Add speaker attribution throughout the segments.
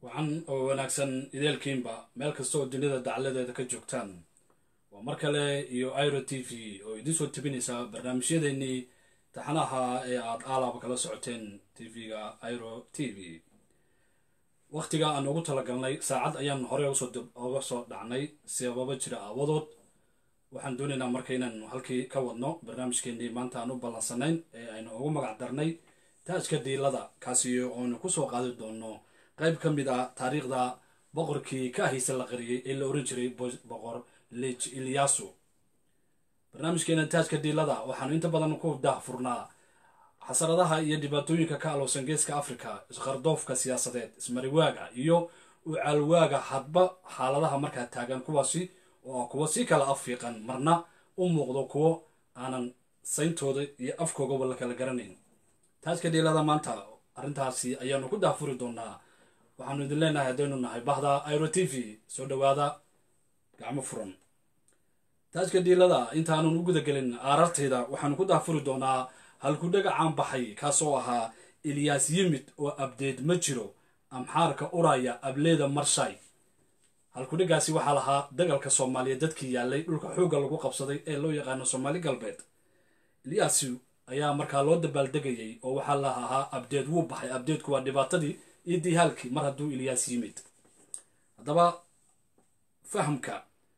Speaker 1: wacan oo wanaagsan ideelkiinba meel kasta oo dunida dacaladeeda ka joogtaan waa mar kale iyo iro t v oo idiin soo tebinaysa barnaamijyadeennii taxanaha ee aada aalaaba kala socoteen tv-ga iro t v wakhtiga aan ugu talagalnay saacad ayaan horey oga soo dhacnay sababo jira aawadood waxaan doonaynaa marka inaan halkii ka wadno barnaamijkeennii maanta aan u ballansanayn ee aynu ugu magac darnay taajka diilada kaasi oonu kusoo qaadi doono qayb ka mid ah taariikhda boqorkii ka ahaysa la qariyey ee la oran jiray boqor lij ilyasu barnaamijkeena taajka diilada waxaanu inta badan ku daahfurnaa xasaradaha iyo dhibaatooyinka ka alowsan geeska africa isqardoofka siyaasadeed ismariwaaga iyo ucaalwaaga hadba xaaladaha markaa taagan kuwaasi oo kuwa si kala afiiqan marna u muuqdo kuwo aanan sayntooda iyo afkoogaba la kala garanayn taajka diilada maanta arrintaasi ayaanu ku daahfuri doonaa waxaanu idin leenahay haddaynu nahay bahda iro t v soo dhowaada gacmo furan taajka diilada intaanan u gudagelin aarartayda waxaanu ku daahfuri doonaa halkudhaga caan baxay kaasoo ahaa ilyaas yimid oo abdeed ma jiro amxaarka uraya ableeda marshay halkudhigaasi waxaa lahaa dagalka soomaaliya dadkii yaalay dhulka xoogga lagu qabsaday ee loo yaqaano soomaali galbeed ilyaasi ayaa markaa loo dabaaldegayay oo waxaa la ahaa abdeed wuu baxay abdeedku waa dhibaatadii iyo dihaalkii mar hadduu ilyaas yimid haddaba fahamka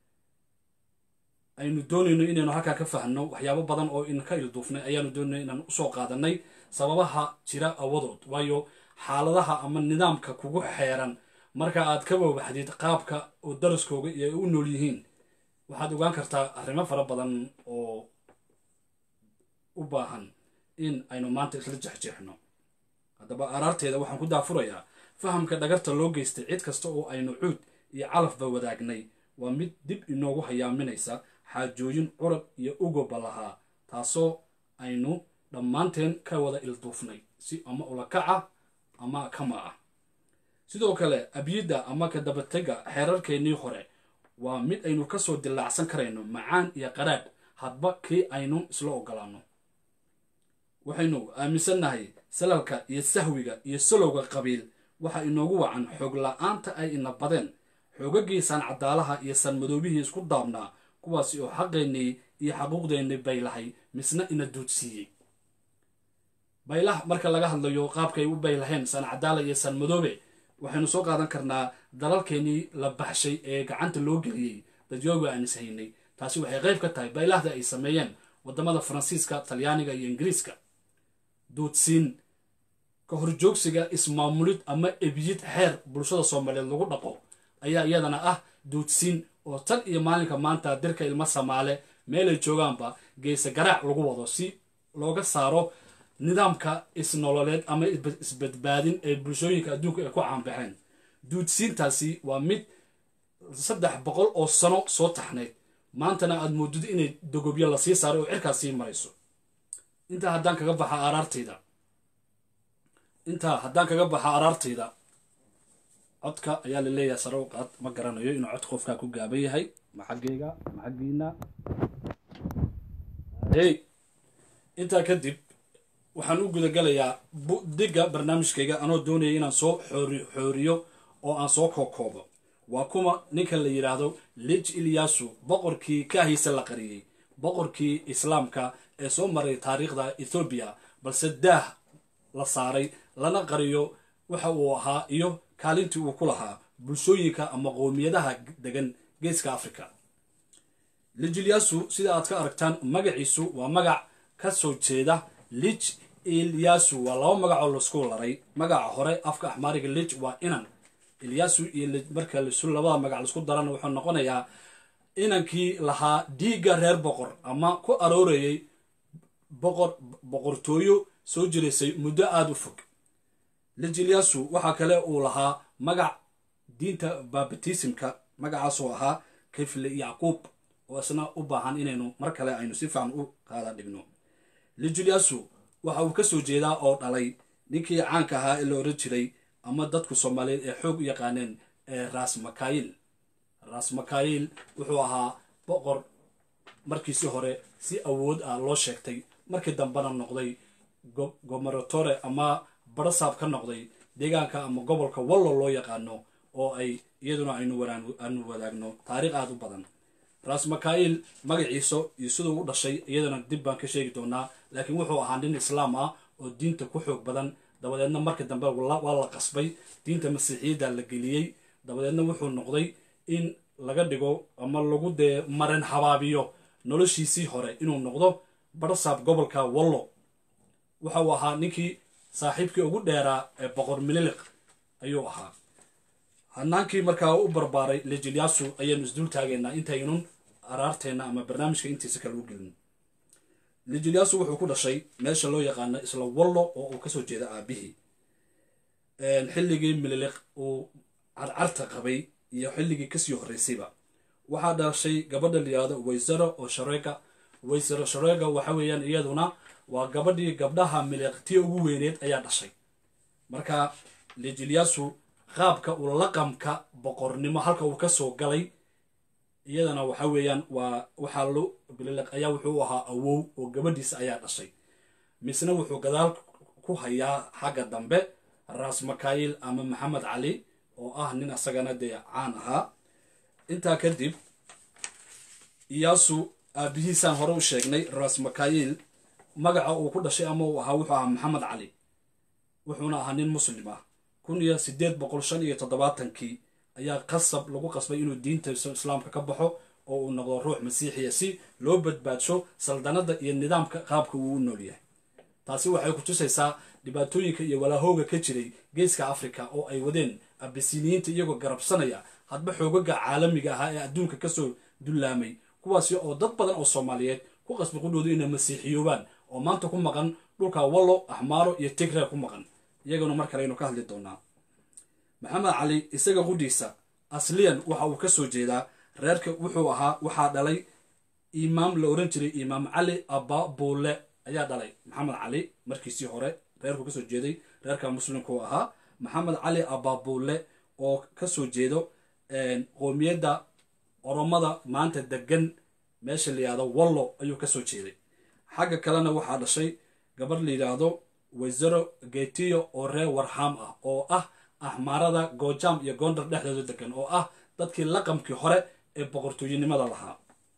Speaker 1: aynu doonayno inaynu halkaa ka fahno waxyaabo badan oo in ka ilduufnay ayaanu doonayno inaan usoo qaadanay sababaha jira awadood waayo xaaladaha ama nidaamka kugu xeeran marka aad ka wawaxdid qaabka oo daraskooga iyo ay u nool yihiin waxaad ogaan kartaa arrimo fara badan oo u baahan in aynu maanta isla jexjeexno haddaba araarteeda waxaan ku daafurayaa fahamka dhagarta loo geystay cid kasta oo aynu cuud iyo calafba wadaagnay waa mid dib inoogu hayaaminaysa xaajooyin curab iyo ugoba lahaa taasoo aynu dhammaanteen ka wada ilduufnay si ama ulakaca ama kama ah sidoo kale abyidda ama ka dabatega xeerarkeennii hore waa mid aynu kasoo dilaacsan karayno macaan iyo qaraadh hadba kii aynu isla ogolaano waxaynu aaminsannahay salalka iyo sahwiga iyo salowga qabiil waxa inoogu wacan xoog la-aanta ay ina badeen xoogagii sancadaalaha iyo sanmadoobihii isku daabnaa kuwaasi oo xaqeennii iyo xaquuqdeennii baylahay misna ina duudsiiyey baylah marka laga hadlayo qaabkay u baylaheen sancadaala iyo sanmadoobe waxaynu soo qaadan karnaa dalalkeenii la baxshay ee gacanta loo geliyey dadyooga aan is haynay taasi waxay qayb ka tahay baylahda ay sameeyeen wadamada faransiiska talyaaniga iyo ingiriiska duudsiin ka horjoogsiga ismaamulid ama ebiyid xeer bulshada soomaaliyeed lagu dhaqo ayaa iyadana ah duudsiin oo tan iyo maalinka maanta dirka ilmo samaale meelay joogaanba geese garaac lagu wado si looga saaro nidaamka isnololeed ama isbadbaadin ee bulshooyinka adduunka ay ku caanbaxeen duudsiintaasi waa mid saddex boqol oo sano soo taxnayd maantana aad moodid inay dogobyo lasii saaray oo cirkaas sii marayso intaa haddaan kaga baxa araartayda intaa haddaan kaga baxa araartayda codka ayaa la leeyahay sare u qaad ma garanayo inuu cod qofkaa ku gaaban yahay ma xaggayga ma xaggiina hey intaa kadib waxaan u gudagalayaa digga barnaamijkayga anoo doonaya inaan soo xooriyo oo aan soo kookoobo waa kuma ninka la yidhaahdo lij ilyasu boqorkii ka ahaysa la qariyey boqorkii islaamka ee soo maray taariikhda ethoobiya balse daah la saaray lana qariyo waxa uu ahaa iyo kaalintii uu ku lahaa bulshooyinka ama qowmiyadaha degan geeska africa lij ilyasu sida aad ka aragtaan magaciisu waa magac ka soo jeeda lij ilyasu waa laba magacoo laisku laray magaca hore afka axmaariga lij waa inan ilyasu iyo lij marka lisu labada magac laisku darana wuxuu noqonayaa inankii lahaa dhiigga reer boqor ama ku aroorayay boqor boqortooyo soo jiraysay muddo aada u fog lij ilyasu waxaa kale uu lahaa magac diinta babatismka magacaasoo ahaa kifle yacquub oo isna u baahan inaynu mar kale aynu si fiican u qaada dhigno lij ilyasu waxa uu ka soo jeedaa oo dhalay ninkii caanka ahaa ee la oran jiray ama dadku soomaaliyeed ee xoog u yaqaaneen ee ras makayil ras makayil wuxuu ahaa boqor markiisi hore si awood ah loo sheegtay markii dambena noqday gomaratore ama barasaab ka noqday deegaanka ama gobolka wallo loo yaqaano oo ay iyaduna aynu aanu wadaagno taariikh aada u badan ras makail magaciisa iyo siduu u dhashay iyadana dib baan ka sheegi doonaa laakiin wuxuu ahaa nin islaam ah oo diinta ku xoog badan dabadeedna markii dambe waa la qasbay diinta masiixiyadda la geliyey dabadeedna wuxuu noqday in laga dhigo ama lagu dee marin habaabiyo noloshiisii hore inuu noqdo barsaab gobolka wallo waxa uu ahaa ninkii saaxiibkii ugu dheeraa ee boqor mililiq ayuu ahaa hanaankii markaa u barbaaray lejilyasu ayaanu isdul taagaynaa intaynun araarteenna ama barnaamijka intiisa kale u gelin lejilyasu wuxuu ku dhashay meesha loo yaqaano isla wallo oo uu kasoo jeeda aabihii xilligii mililiq uu carcarta qabay iyo xilligii kasii horreysayba waxaa dhashay gabadha layihahdo waysaro oo shareega waysaro shareega waxa weeyaan iyaduna waa gabadhii gabdhaha miliqtiya ugu weyneed ayaa dhashay marka lejilyasu qaabka uu laqamka boqornimo halka uu kasoo galay iyadana waxa weeyaan waa waxaa lo bililiq ayaa wuxuu ahaa awow oo gabadhiisa ayaa dhashay misna wuxuu gadaal ku hayaa xagga dambe ras makail ama maxamed cali oo ah nin asagana dee caan ahaa intaa kadib iyaasu aabihiisaan hore u sheegnay ras makail magaca uu ku dhashay ama uu ahaa wuxuu ahaa maxamed cali wuxuuna ahaa nin muslim ah kun iyo sideed boqol shan iyo toddobaatankii ayaa qasab lagu qasbay inuu diinta islaamka ka baxo oo uu noqdo ruux masiixiya si loo badbaadsho saldanada iyo nidaamka qaabka uu u nool yahay taasi waxay ku tusaysaa dhibaatooyinka iyo walaahooga ka jiray geeska africa oo ay wadeen abisiniyiinta iyagoo garabsanaya hadba xoogaga caalamiga ahaa ee adduunka kasoo dullaamay kuwaasi oo dad badan oo soomaaliyeed ku qasbi qudhoodu inay masiixiyoobaan oo maanta ku maqan dhulka wallo axmaaro iyo tigreer ku maqan iyaguna mar kale aynu ka hadli doonaa maxamed cali isaga qudhiisa asliyan waxa uu kasoo jeedaa reerka wuxuu ahaa waxaa dhalay imaam la oran jiray imaam cali ababuule ayaa dhalay maxamed cali markiisii hore reerku kasoo jeeday reerka muslimku ahaa maxamed cali ababuule oo kasoo jeedo qoomiyadda oromada maanta degan meesha la yidhahdo wallo ayuu kasoo jeeday xagga kalena waxaa dhashay gabarh la yidhaahdo waysaro getiyo oo reer warham ah oo ah axmaarada goojam iyo goondar dhexdooda degan oo ah dadkii laqamkii hore ee boqortooyanimada lahaa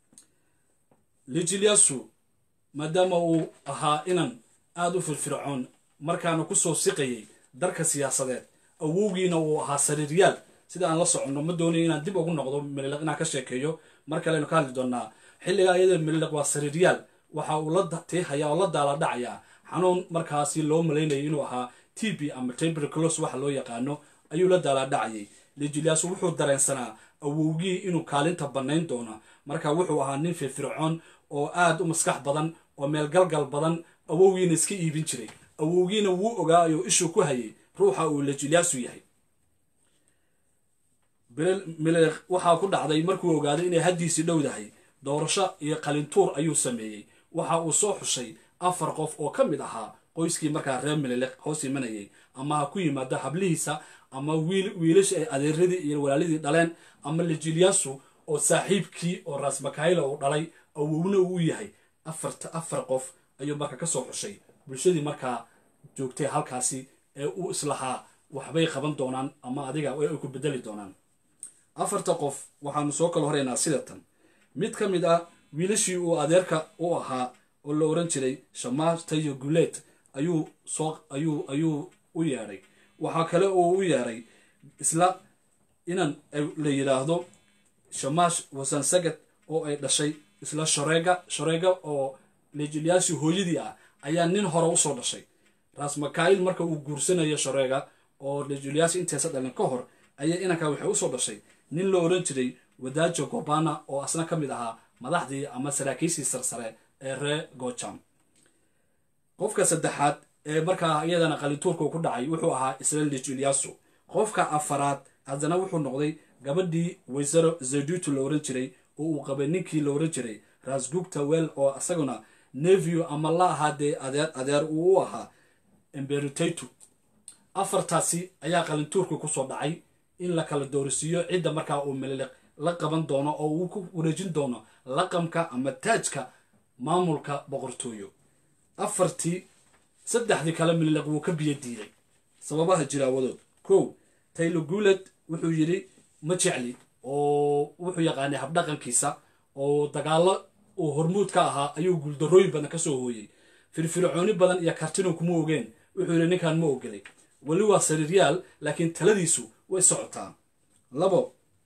Speaker 1: lijilyasu maadaama uu ahaa inan aada u firfircoon markaana kusoo siqayay darka siyaasadeed awowgiina uu ahaa sariiryaal sida aan la soconno ma doonayo inaan dib ugu noqdo mililiq inaan ka sheekeeyo mar kalenu ka hadli doonaa xilligaa iyada mililiq waa sariiryaal waxa uu la tiihaya oo la daala dhacayaa xanuun markaasi loo malaynayay inuu ahaa t b ama tuberculos waxa loo yaqaano ayuu la daala dhacayay lijilyasu wuxuu dareensanaa awowgii inuu kaalinta bannayn doono marka wuxuu ahaa nin firfircoon oo aada u maskax badan oo meelgalgal badan awowgiina iska iibin jiray awowgiina wuu ogaayo ishuu ku hayay ruuxa uu lijilyasu yahay mililiq waxaa ku dhacday markuu ogaaday inay haddiisii dhowdahay doorasho iyo qalintuur ayuu sameeyey waxa uu soo xushay afar qof oo ka mid ahaa qoyskii markaa reer mililiq hoos imanayay ama ha ku yimaado hablihiisa ama wiilasha ay adeeradii iyo walaalidii dhaleen ama lijilyasu oo saaxiibkii oo ras makaila uu dhalay awowna uu yahay afarta afar qof ayuu markaa kasoo xushay bulshadii markaa joogtay halkaasi ee uu islahaa waxbay qaban doonaan ama adiga ay ku bedeli doonaan afarta qof waxaanu soo kala horeynaa sidatan mid ka mid ah wiilashii uu adeerka u ahaa oo la oran jiray shamaar tayo guleed ayuu soo ayuu ayuu u yeedhay waxaa kale oo u yeedhay isla inan la yidhaahdo shamash wasansagad oo ay dhashay isla shareega shareega oo lejilyaasi hooyadii ah ayaa nin hore usoo dhashay ras makail marka uu guursanayo shareega oo lejilyaasi intaysa dhalin ka hor ayaa inankaa waxay usoo dhashay nin la oran jiray wadaajo gobana oo asna ka mid ahaa madaxdii ama saraakiishii sarsare ee reer gojam qofka saddexaad ee markaa iyadana qalintuurka ku dhacay wuxuu ahaa isla lijilyasu qofka afaraad haddana wuxuu noqday gabadhii waysaro zadutu la oran jiray oo uu qabay ninkii la oran jiray rasgugta wel oo isaguna nevio ama la ahaa dee adeer adeer uu u ahaa emberitatu afartaasi ayaa qalintuurka kusoo dhacay in la kala doorisiiyo cidda markaa uu mililiq la qaban doono oo uu ku wareejin doono laqamka ama taajka maamulka boqortooyo afartii saddexdii kale mililiq wuu ka biyo diiday sababaha jira awadood kow taylor guuled wuxuu yidhi ma jecli oo wuxuu yaqaanay habdhaqankiisa oo dagaallo uu hormuud ka ahaa ayuu guuldarrooyin badan ka soo hooyey firfircooni badan iyo kartinu kuma ogeen wuxuu yidhi ninkan ma ogelay weli waa sariiryaal laakiin taladiisu way socotaa labo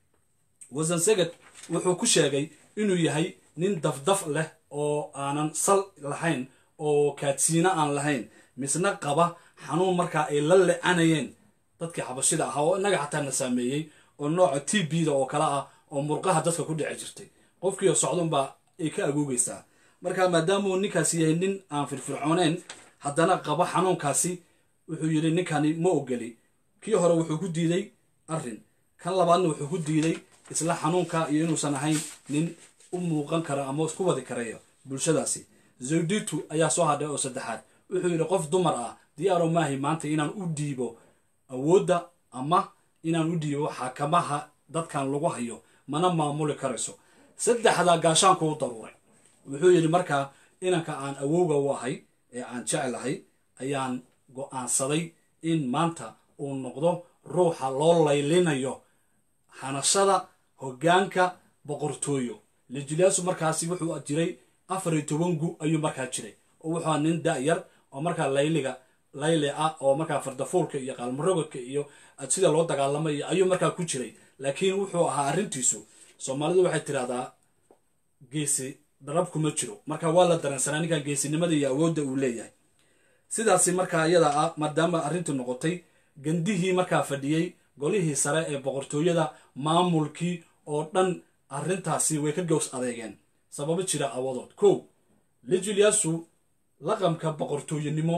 Speaker 1: wasanseged wuxuu ku sheegay inuu yahay nin dafdaf leh oo aanan sal lahayn oo kaadsiina aan lahayn misna qaba xanuun markaa ay la lecanayeen dadkii xabashida ahaa oo innaga xataa na saameeyey oo nooca t b da oo kale ah oo murqaha dadka ku dhici jirtay qofkiio socdunbaa ay ka agoogaysaa marka maadaamuu ninkaasi yahay nin aan firfircooneyn haddana qaba xanuunkaasi wuxuu yidhi ninkani ma ogeli kii hore wuxuu ku diiday arrin kan labaadna wuxuu ku diiday isla xanuunka iyo inuusan ahayn nin u muuqan kara ama isku wadi karaya bulshadaasi zawditu ayaa soo hadhay oo saddexaad wuxuu yidhi qof dumar ah diyaaro maahi maanta inaan u dhiibo awoodda ama inaan u dhiibo xakamaha dadkan lagu hayo mana maamuli karayso saddexdaa gaashaanku u daruuray wuxuu yidhi markaa inanka aan awowga u ahay ee aan jeclahay ayaan go-aansaday in maanta uu noqdo ruuxa loo laylinayo hanashada hoggaanka boqortooyo lijilaasu markaasi wuxuu jiray afar iyo toban gu ayuu markaa jiray oo wuxuu nin da-yar oo markaa layliga layli ah oo markaa fardafuulka iyo qaalmarogodka iyo sida loo dagaalamay iyo ayuu markaa ku jiray laakiin wuxuu ahaa arrintiisu soomaalidu waxay tidhahdaa geesi darab kuma jiro marka waa la dareensanaa ninkan geesinimada iyo awoodda uu leeyahay sidaasi markaa iyada ah maadaama arrintu noqotay gandihii markaa fadhiyey golihii sare ee boqortooyada maamulkii oo dhan arrintaasi way ka gows adeegeen sababo jira awadood kow lijuliasu laqamka boqortooyenimo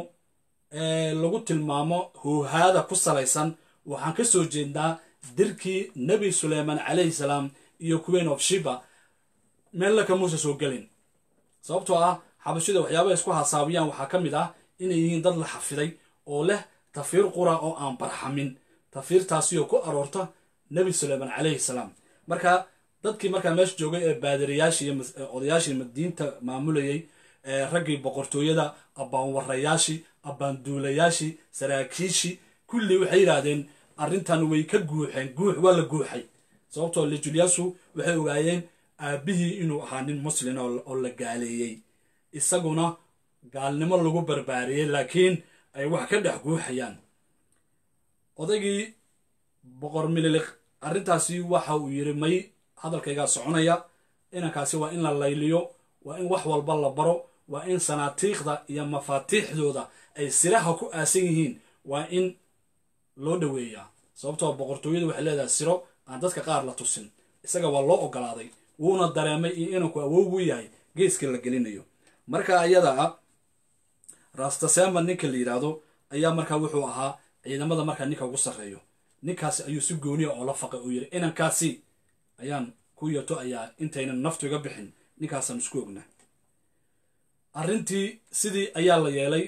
Speaker 1: ee lagu tilmaamo hoohaada ku salaysan waxaan ka soo jeednaa dirkii nebi suleyman calayhi salaam iyo queen of shiba meella kamuusa soo gelin sababtoo ah xabashida waxyaabaha isku hasaabiyaan waxaa ka mid ah inay yihiin dad la xafiday oo leh tafiir qura oo aan barxamin tafiirtaasi oo ku aroorta nebi suleyman calayhi salaam marka dadkii markaa meesha joogay ee baadiriyaashii iyo odayaashii diinta maamulayay raggii boqortooyada abbaanwarayaashii abbaanduulayaashii saraakiishii kulli waxay yidhaahdeen arrintan way ka guuxeen guux waa la guuxay sababtoo lijuliasu waxay ogaayeen aabbihii inuu ahaa nin muslin oo la gaaleeyey isaguna gaalnimo lagu barbaariyey laakiin ay wax ka dhex guuxayaan odaygii boqor mililik arrintaasi waxa uu yidhi may hadalkaygaa soconaya inankaasi waa in la layliyo waa in wax walba la baro waa in sanaatiikhda iyo mafaatiixdooda ay siraha ku aasan yihiin waa in loo dhoweeyaa sababtoo boqortooyadu waxay leedahay siro aan dadka qaar la tusin isaga waa loo ogolaaday wuuna dareemay in inanku awowgu yahay geeskii la gelinayo marka ayada ah rastasema ninka la yidhaahdo ayaa markaa wuxuu ahaa ciidamada markaa ninka ugu sarreeyo ninkaasi ayuu si gooniya oo la faqay uu yidhi inankaasi ayaan ku yato ayaa intaynan naftu iga bixin ninkaasaan isku ognaa arrintii sidii ayaa la yeelay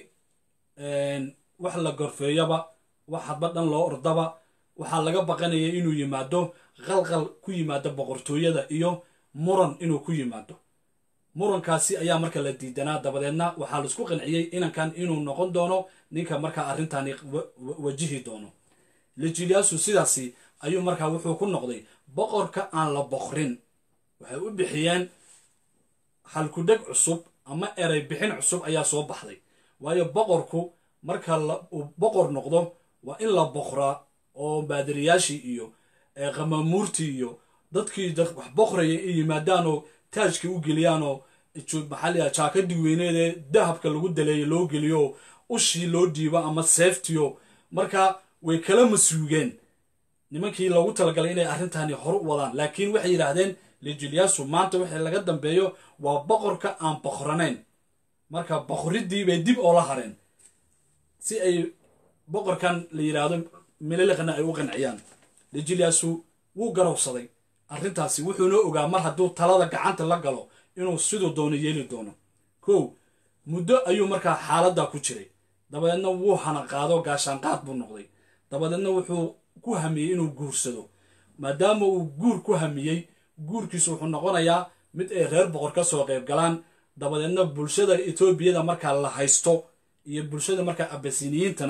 Speaker 1: wax la gorfeeyaba wax hadba dhan loo ordaba waxaa laga baqanaya inuu yimaado qalqal ku yimaado boqortooyada iyo muran inuu ku yimaado murankaasi ayaa marka la diidanaa dabadeedna waxaa laisku qanciyey inankan inuu noqon doono ninka markaa arrintani wajihi doono lijiliasu sidaasi ayuu markaa wuxuu ku noqday boqorka aan la boqrin waxay u bixiyeen halkudheg cusub ama erey bixin cusub ayaa soo baxday waayo boqorku marka uu boqor noqdo waa in la boqraa oo baadiriyaashii iyo qamamuurtii iyo dadkii wax boqraya ay yimaadaanoo taajkii u geliyaanoo maxaaliya jaakadii weyneed ee dahabka lagu daleeyo loo geliyo ushii loo dhiibo ama seeftiyo marka way kala masuugeen nimankii loogu talagalay inay arrintani hor u wadaan laakiin waxay yidhaahdeen lijiliasu maanta wixii laga dambeeyo waa boqorka aan boqranayn marka boqoridii bay dib oola hareen si ay boqorkan la yidhaahdo mililiqna ay u qanciyaan lijiliasu wuu garowsaday arrintaasi wuxuuna ogaa mar hadduu talada gacanta la galo inuu siduu doono yeeli doono kow muddo ayuu markaa xaaladda ku jiray dabadeedna wuu hanaqaado gaashaanqaad buu noqday dabadeedna wuxuu ku hamiyey inuu guursado maadaama uu guur ku hamiyey guurkiisu wuxuu noqonayaa mid ay reer boqor ka soo qayb galaan dabadeedna bulshada etoobiyada markaa la haysto iyo bulshada markaa abasiniyiintana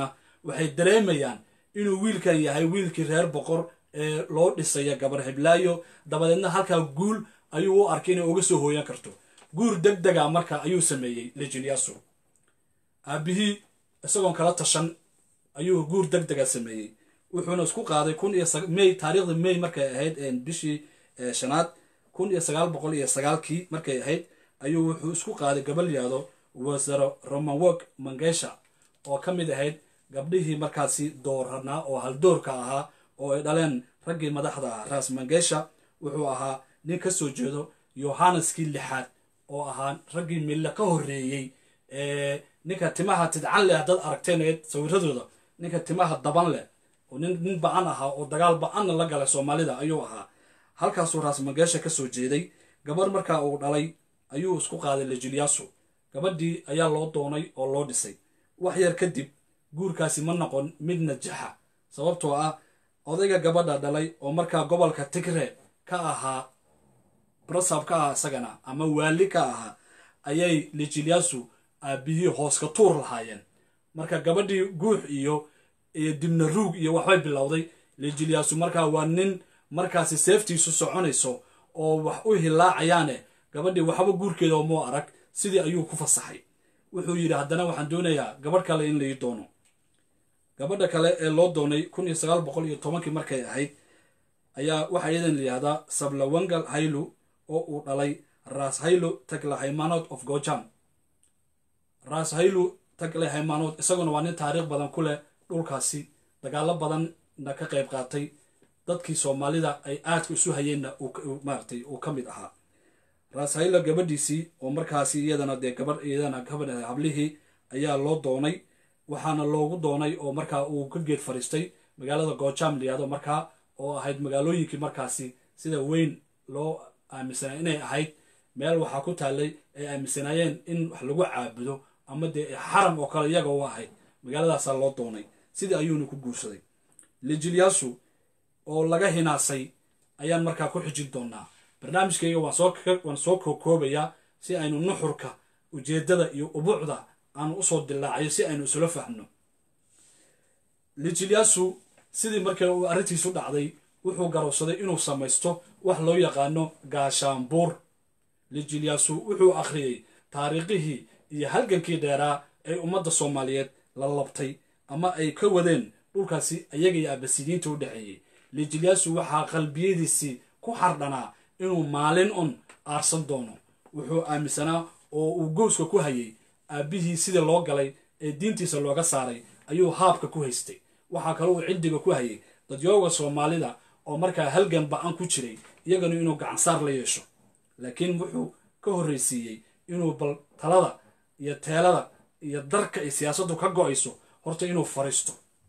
Speaker 1: waxay dareemayaan inuu wiilkan yahay wiilkii reer boqor ee loo dhisaya gabar hiblaayo dabadeedna halkaa guul ayuu u arkay inay uga soo hooyan karto guur deg dega marka ayuu sameeyey lejilyasu aabihii isagoon kala tashan ayuu guur deg dega sameeyey wuxuuna isku qaaday kun iyo may taariikhda may markay ahayd bishii shanaad kun iyo sagaal boqol iyo sagaalkii markay ahayd ayuu wuxuu isku qaaday gabal yahdo wasaro romanwog mangesha oo ka mid ahayd gabdhihii markaasi dooranaa oo haldoorka ahaa oo ay dhaleen raggii madaxda ah ras mangesha wuxuu ahaa nin ka soo jeedo yohaneskii lixaad oo ahaa raggii mille ka horreeyey ninka timaha tidcan leh haddaad aragteen sawiradooda ninka timaha daban leh oo nin nin ba-an ahaa oo dagaal ba-anna la galay soomaalida ayuu ahaa halkaasuu raas mangeesha ka soo jeeday gabarh markaa uu dhalay ayuu isku qaaday lejilyasu gabadhii ayaa loo doonay oo loo dhisay wax yar kadib guurkaasi ma noqon mid najaxa sababtoo ah odayga gabadha dhalay oo markaa gobolka tigre ka ahaa brasab ka ah isagana ama waali ka ahaa ayay lejilyasu aabihii hoos ka tuur lahaayeen marka gabadhii guux iyo iyo dibna ruug iyo waxbay bilowday lejilyasu markaa waa nin markaasi seeftiisu soconayso oo wax u hilaacayaane gabadhii waxba guurkeeda muu arag sidii ayuu ku fasaxay wuxuu yidhi haddana waxaan doonayaa gabadh kale in lai doono gabadha kale ee loo doonay kun iyo sagaal boqol iyo tobankii markay ahayd ayaa waxaa iyadan layihahdaa sablawangal haylu oo uu dhalay ras haylu tagle haymanot of gojam ras haylu tagle haymanot isaguna waa nin taariikh badan ku leh dhulkaasi dagaalo badanna ka qayb qaatay dadkii soomaalida ay aadka isu hayeenna maaratay uu ka mid ahaa raashayla gabadhiisii oo markaasi iyadana dee gabadh iyadana gabadh hablihii ayaa loo doonay waxaana loogu doonay oo markaa uu ka geed fadhiistay magaalada goojam layihahdo markaa oo ahayd magaalooyinkii markaasi sida weyn loo aaminsanay inay ahayd meel waxaa ku taallay ay aaminsanaayeen in wax lagu caabudo ama dee xaram oo kale iyaga u ahayd magaaladaasaa loo doonay sidii ayuuna ku guursaday lijilyasu oo laga hinaasay ayaan markaa ku xijin doonaa barnaamijkayga waan soo kokoobayaa si aynu nuxurka ujeeddada iyo ubuucda aanu usoo dilaacayo si aynu isula fahmno lijilyasu sidii marka uu arrintiisu dhacday wuxuu garowsaday inuu samaysto wax loo yaqaano gaashaanbuur lijilyasu wuxuu akhriyey taariikhihii iyo halgankii dheeraa ee ummadda soomaaliyeed la labtay ama ay ka wadeen dhulkaasi ayaga iyo abasidiinta u dhexeeyey lijilyasu waxaa qalbiyadiisii ku xardhanaa inuu maalin un aarsan doono wuxuu aaminsanaa oo uu gowska ku hayay aabbihii sidii loo galay ee diintiisa looga saaray ayuu haabka ku haystay waxaa kale uu ciddiga ku hayay dadyooga soomaalida oo markaa halgan ba-an ku jiray iyagana inuu gacansaar la yeesho laakiin wuxuu ka horraysiiyey inuu bal talada iyo teelada iyo darka ay siyaasaddu ka go-ayso horta inuu fariisto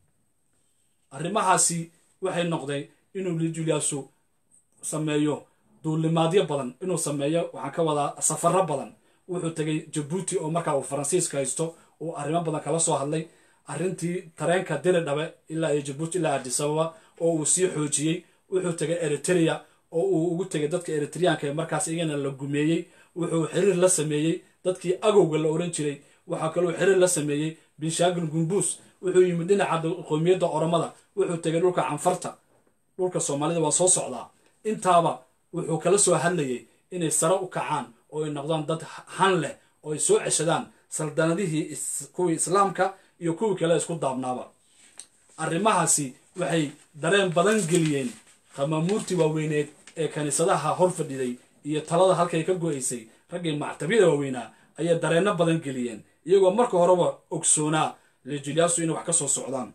Speaker 1: arrimahaasi waxay noqday inuu lijulyasu sameeyo duulimaadyo badan inuu sameeyo waxaan ka wadaa safaro badan wuxuu tegay jabuuti oo markaa uu faransiiska haysto uu arrimo badan kala soo hadlay arrintii tareenka diri dhabe ilaa iyo jabuuti ilaa adisababa oo uu sii xoojiyey wuxuu tegay eritrea oo uu ugu tegay dadka eritreyaanka ee markaas iyagana la gumeeyey wuxuu xiriir la sameeyey dadkii agowga la oran jiray waxaa kaloo xiriir la sameeyey binshaagil gumbuus wuxuu yimid dhinaca qoomiyadda oromada wuxuu tegay dhulka canfarta dhulka soomaalida waa soo socdaa intaaba wuxuu kala soo hadlayay inay sare u kacaan oo ay noqdaan dad han leh oo ay soo ceshadaan saldanadihii kuwii islaamka iyo kuwii kale isku daabnaaba arrimahaasi waxay dareen badan geliyeen qamaamuurtii waaweyneed ee kaniisadaha hor fadhiday iyo talada halkay ka go-aysay raggii mactabiyada waaweynaa ayay dareenno badan geliyeen iyagoo marka horeba ogsoonaa lijilyasu inay wax ka soo socdaan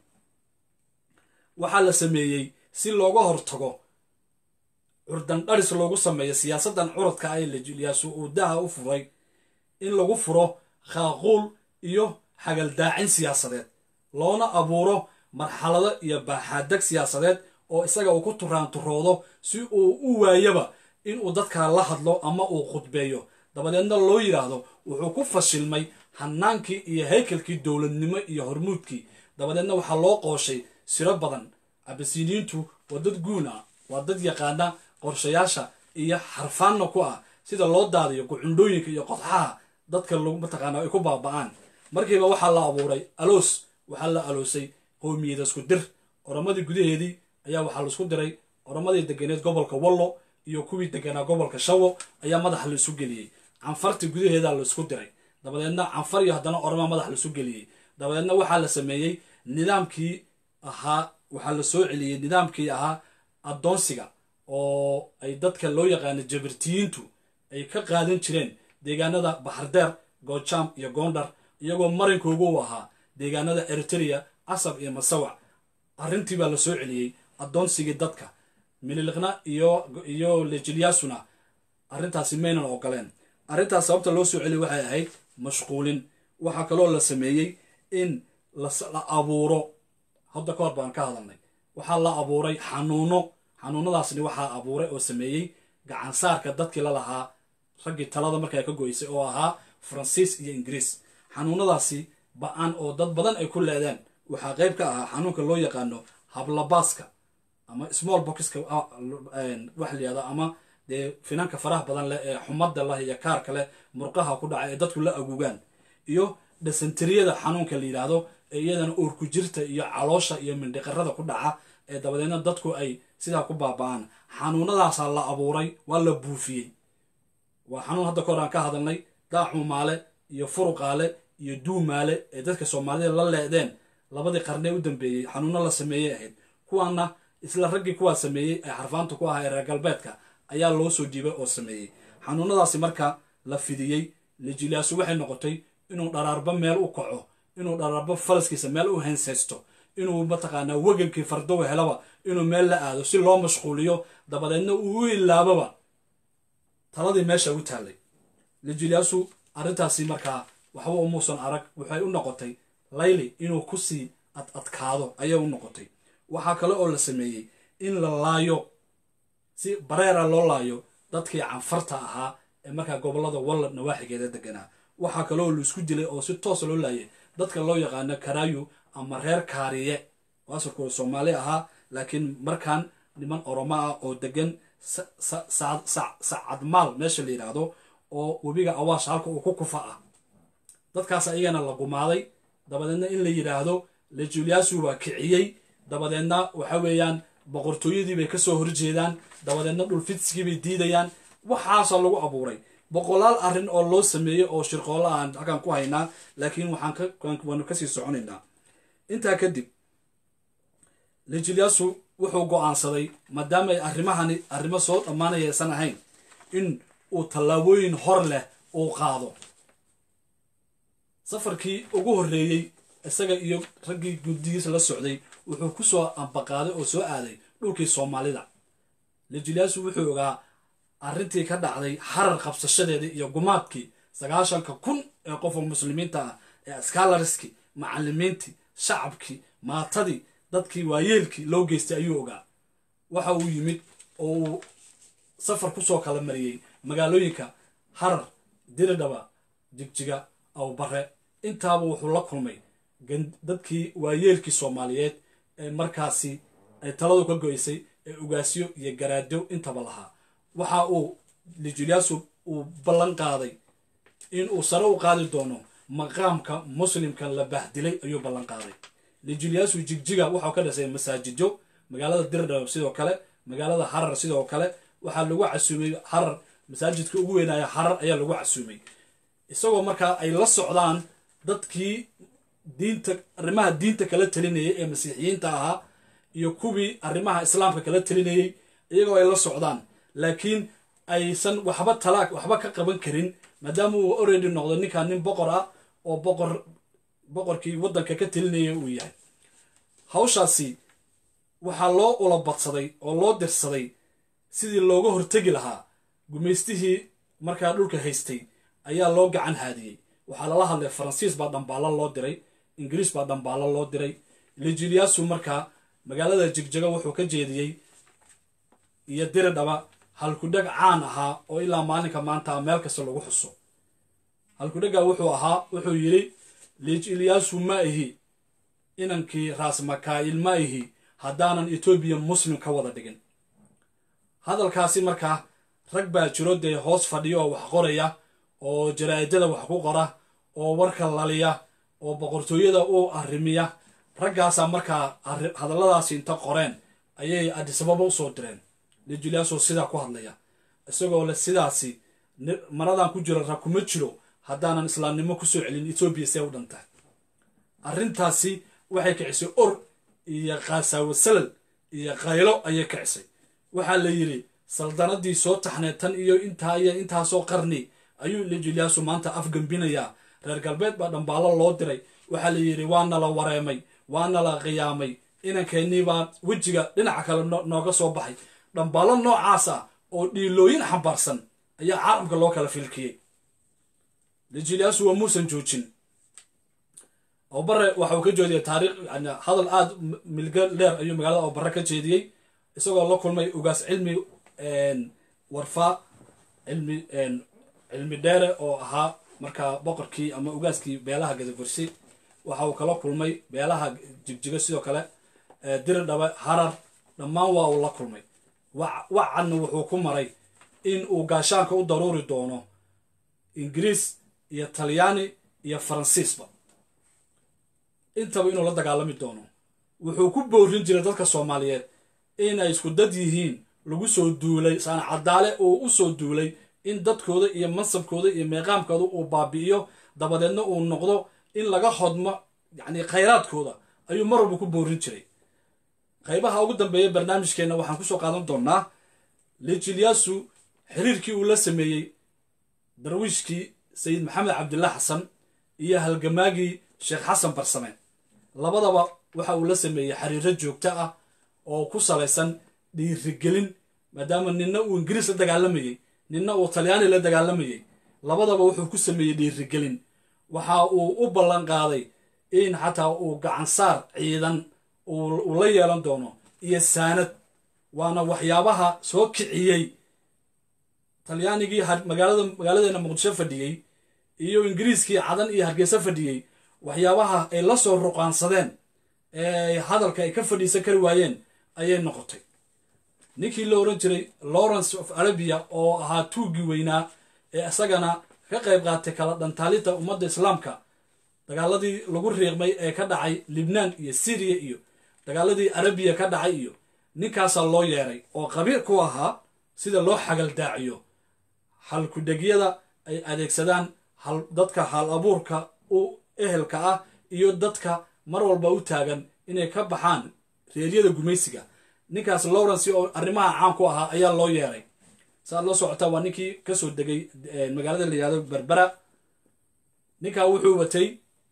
Speaker 1: waxaa la sameeyey si looga hortago curdan dharis loogu sameeyo siyaasaddan curadka ah ee lijilyasu uu daha u furay in lagu furo khaaquul iyo xagaldaacin siyaasadeed loona abuuro marxalado iyo baaxaadeg siyaasadeed oo isaga uu ku turaanturoodo si uu u waayaba inuu dadkaa la hadlo ama uu khudbeeyo dabadeedna loo yidhaahdo wuxuu ku fashilmay hanaankii iyo haykalkii dowladnimo iyo hormuudkii dabadeedna waxaa loo qooshay siro badan abasiniintu waa dad guun ah waa dad yaqaana qorshayaasha iyo xarfaanna ku ah sida loo daadiyo gucundhooyinka iyo qodxaha dadka mataqaana ay ku baaba-aan markiiba waxaa la abuuray aloos waxaa la aloosay qowmiyada isku dir oromadii gudaheedii ayaa waxaa laisku diray oromadii deganeed gobolka wallo iyo kuwii deganaa gobolka shawo ayaa madaxa la isu geliyey canfartii gudaheeda la isku diray dabadeedna canfar iyo haddana oroma madax la isu geliyey dabadeedna waxaa la sameeyey nidaamkii ahaa waxaa la soo celiyey nidaamkii ahaa addoonsiga oo ay dadka loo yaqaano jabirtiyiintu ay ka qaadan jireen deegaanada baxardeer goojaam iyo goondhar iyagoo marinkoogu u ahaa deegaanada eritrea casab iyo masawac arrintii baa la soo celiyey addoonsigii dadka mililiqna iyo iyo lejilyaasuna arrintaasi maynan ogoleen arrintaas sababta loo soo celiyay waxay ahayd mashquulin waxaa kaloo la sameeyey in la abuuro hadda ka hor baan ka hadalnay waxaa la abuuray xanuuno xanuunadaasni waxaa abuuray oo sameeyey gacansaarka dadkii la lahaa raggii talada markaa ka goysay oo ahaa faransiis iyo ingiriis xanuunadaasi ba-an oo dad badan ay ku leedeen waxaa qayb ka ahaa xanuunka loo yaqaano hablabaaska ama small boxka wax layihahdo ama dee finanka faraha badan leh ee xumada leh iyo kaarka leh murqaha ku dhaca ee dadku la agugaan iyo dhasantiriyada xanuunka la yidhaahdo ee iyadana uurku jirta iyo caloosha iyo mindhiqarada ku dhaca ee dabadeedna dadku ay sidaa ku baaba-aan xanuunadaasaa la abuuray waa la buufiyey waa xanuun hadda kahor aan ka hadalnay daaxumaale iyo furuqaale iyo duumaale ee dadka soomaalida la leedeen labadii qarnee u dambeeyey xanuuno la sameeyey ahayd kuwaana isla raggii kuwaa sameeyey ee xarfaanta ku ahaa ee reer galbeedka ayaa loo soo jiibay oo sameeyey xanuunadaasi marka la fidiyey lijilaasu waxay noqotay inuu dharaarba meel u kaco inuu dharaarba faraskiisa meel u hensaysto inuu mataqaanaa wegankii fardowa helaba inuu meel la aado si loo mashquuliyo dabadeedna uu u ilaababa taladii meesha u taallay lijilaasu arrintaasi markaa waxba umuusan arag waxay u noqotay layli inuu kusii ad adkaado ayay u noqotay waxaa kale oo la sameeyey in la laayo si bareera loo laayo dadkii canfarta ahaa ee markaa gobolada wallad nawaaxigeeda deganaa waxaa kale oo laisku dilay oo si toosa loo laayay dadka loo yaqaano karaayu ama reer kaariye oo asalkooda soomaali ahaa laakiin markaan niman oromo ah oo degan sacadmaal meesha la yidhaahdo oo webiga awaash halka uu ku kufa ah dadkaas ayagana la gumaaday dabadeedna in la yidhaahdo lejuliasu waa kiciyey dabadeedna waxa weeyaan boqortooyadii bay kasoo horjeedaan dabadeedna dhulfidsigii bay diidayaan waxaasa lagu abuuray boqolaal arrin oo loo sameeyey oo shirqoolla aan halkaan ku haynaa laakiin waxaanwaanu kasii soconaynaa intaa kadib lejuliasu wuxuu go-aansaday maadaama ay arrimahani arrimo soo dhammaanaya aysan ahayn in uu tallaabooyin hor leh uu qaado safarkii ugu horreeyey isaga iyo raggii guddigiisa la socday wuxuu ku soo ambaqaaday oo soo aaday dhulkii soomaalida lejuliasu wuxuu ogaa arrintii ka dhacday harar qabsashadeedii iyo gumaadkii sagaashanka kun ee qofka muslimiinta ah ee askalariskii macallimiintii shacabkii maatadii dadkii waayeelkii loo geystay ayuu ogaa waxa uu yimid oo uu safar kusoo kala mariyey magaalooyinka harar diridhaba jigjiga awbare intaaba wuxuu la kulmay dadkii waayeelkii soomaaliyeed ee markaasi ay taladu ka go-ysay ee ugaasyo iyo garaado intaba lahaa waxa uu lijuliasu uu ballan qaaday in uu sare u qaadi doono maqaamka muslimka la bahdilay ayuu ballan qaaday lijuliasu jigjiga waxau ka dhisay masaajidyo magaalada dirdhab sidoo kale magaalada harar sidoo kale waxaa lagu casuumay harar masaajidka ugu weynaya harar ayaa lagu casuumay isagoo markaa ay la socdaan dadkii diinta arrimaha diinta kala talinayay ee masiixiyiinta ahaa iyo kuwii arrimaha islaamka kala talinayey iyagoo ay la socdaan laakiin aysan waxba talaag waxba ka qaban karin maadaama uu oredi noqdo ninkan nin boqor ah oo boqor boqorkii waddanka ka talinaya uu yahay hawshaasi waxaa loo ula badsaday oo loo dirsaday sidii looga hortegi lahaa gumaystihii markaa dhulka haystay ayaa loo gacan haadiyey waxaa lala hadlay faransiis baa dhambaalo loo diray ingiriis baa dhambaalo loo diray lijuliasu markaa magaalada jigjaga wuxuu ka jeediyey iyo diridhaba halkudheg caan ahaa oo ilaa maalinka maanta meel kasta lagu xuso halkudhega wuxuu ahaa wuxuu yidhi lijilyasu ma ihi inankii raasmakaayil ma ihi haddaanan etoobiya muslim ka wada dhigin hadalkaasi markaa rag baa jiro dee hoos fadhiyo oo wax qoraya oo jaraa'idada wax ku qora oo warka laliya oo boqortooyada u arrimiya raggaasaa markaa hadalladaasi inta qoreen ayay adisababa usoo direen lejuliaso sidaa ku hadlaya isagoo le sidaasi maradan ku jiro ra kuma jiro haddaanan islaamnimo kusoo celin etoobiya see u dhan tahay arrintaasi waxay kicisay or iyo kaasaawo salal iyo qaylo ayay kicisay waxaa la yidhi saldanadii soo taxneed tan iyo intaa iyo intaasoo qarni ayuu lejuliasu maanta afgambinayaa reer galbeed baa dhambaalo loo diray waxaa la yidhi waana la wareemay waana la qiyaamay inankeenii baa wejiga dhinaca kale nooga soo baxay dhambaalo noocaas ah oo dhiilooyin xambaarsan ayaa caalamka loo kala filkiyey lejuliasu waa muusan joojin obare waxa uu ka jeediyay taariikh hadal aada milga dheer ayuu magaalada obare ka jeediyey isagoo la kulmay ugaas cilmi warfaa cilmi cilmi dheere oo ahaa markaa boqorkii ama ugaaskii beelaha gadabursi waxa uu kala kulmay beelaha jigjigo sidoo kale diri dhabe harar dhammaan waa uu la kulmay wacadna wuxuu ku maray in uu gaashaanka u daruuri doono ingiriis iyo talyaani iyo faransiisba intaba inuu la dagaalami doono wuxuu ku boorin jiray dadka soomaaliyeed inay isku dad yihiin lagu soo duulay saana cadaale oo u soo duulay in dadkooda iyo mansabkooda iyo meeqaamkooda uu baabi'iyo dabadeedna uu noqdo in laga hodmo yacni khayraadkooda ayuu mar walba ku boorin jiray qaybaha ugu dambeeya barnaamijkeenna waxaan kusoo qaadan doonaa lejilyasu xiriirkii uu la sameeyey darwiishkii sayid maxamed cabdillah xasan iyo halgamaagii sheekh xasan barsame labadaba waxa uu la sameeyey xiriiro joogto ah oo ku salaysan dhiirigelin maadaama ninna uu ingiriis la dagaalamayey ninna uu talyaani la dagaalamayey labadaba wuxuu ku sameeyey dhiirigelin waxa uu u ballan qaaday in xataa uu gacansaar ciidan uu la yeelan doono iyo saanad waana waxyaabaha soo kiciyey talyaanigii magaalada magaaladeena muqdisho fadhiyey iyo ingiriiskii cadan iyo hargeysa fadhiyey waxyaabaha ay la soo ruqaansadeen ee hadalka ay ka fadhiisan kari waayeen ayay noqotay ninkii la oran jiray lawrence of arabia oo ahaa tuuggii weynaa ee isagana ka qayb qaatay kala dhantaalinta ummadda islaamka dagaaladii lagu riiqmay ee ka dhacay libnaan iyo syriya iyo dagaaladii arabiya ka dhacay iyo ninkaasaa loo yeeray oo qabiil ku ahaa sida loo xagaldaaciyo halkudhegyada ay adeegsadaan dadka hal abuurka u ehelka ah iyo dadka mar walba u taagan inay ka baxaan reeryada gumaysiga ninkaas lawrence oo arrimaha caan ku ahaa ayaa loo yeeray saaad la socotaa waa ninkii kasoo degay magaalada la yihahdo berbera ninkaa wuxuu watay